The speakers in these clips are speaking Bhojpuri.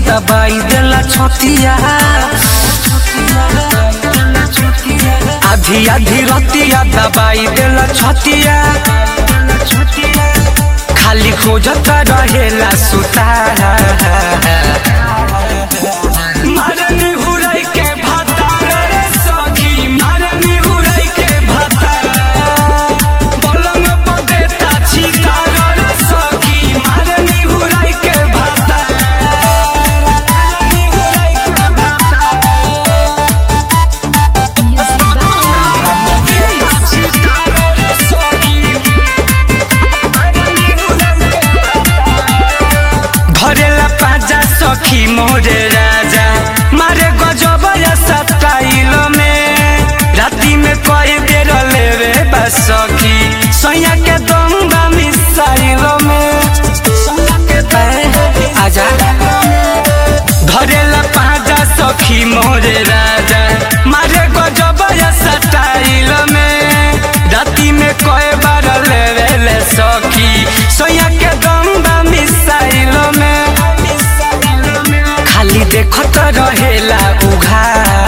दबाई देला छतिया आधी आधी रतिया दबाई देला छतिया खाली खोजत रहेला सुता मारनी हुराई के भाता रे सखी मारनी हुराई के भाता पलंग पर देता छिका रे सखी मारनी हुराई के भाता मारनी हुराई के भाता छिका रे सखी मारनी हुराई के धरेला पाजा सखी मोरे राजा मारे गजब सटाइल में राती में कई बेर लेवे बा सखी सैया के दंगा मिसाइल में ए, आजा धरेला पाजा सखी मोरे राजा मारे गजब सटाइल में राती में कई बार लेवे ले सखी सैया के दंगा मिसाइल में खाली देखत रहेला उघा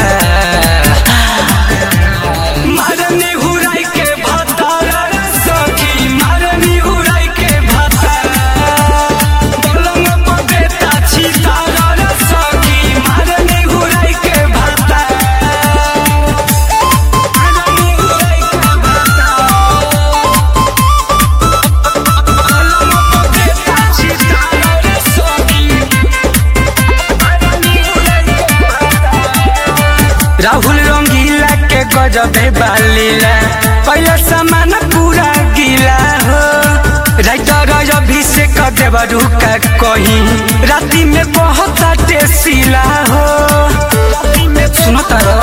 मारनी हुराई के भाता रे सखी मारनी हुराई के भाता पलंग पर देता छिता रे सखी मारनी हुराई के भाता मारनी हुराई के भाता पलंग पर देता छिता रे सखी राहुल रंगीला के गजबे बालीला पहले सामान पूरा गीला हो राइटर अभिषेक देवरू का कहीं राती में बहुत टेसीला हो सुनो तारो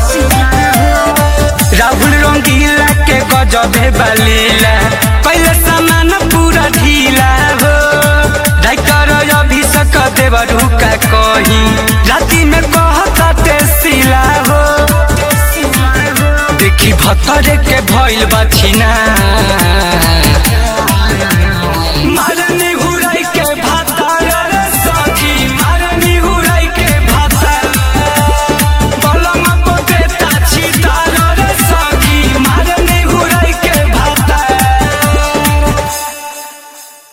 राहुल रंगीला के गजबे बालीला पहले सामान पूरा ढीला हो राइटर अभिषेक देवरू का कहीं राती में बहुत टेसीला हो देखी भतरे के भइल बा छिना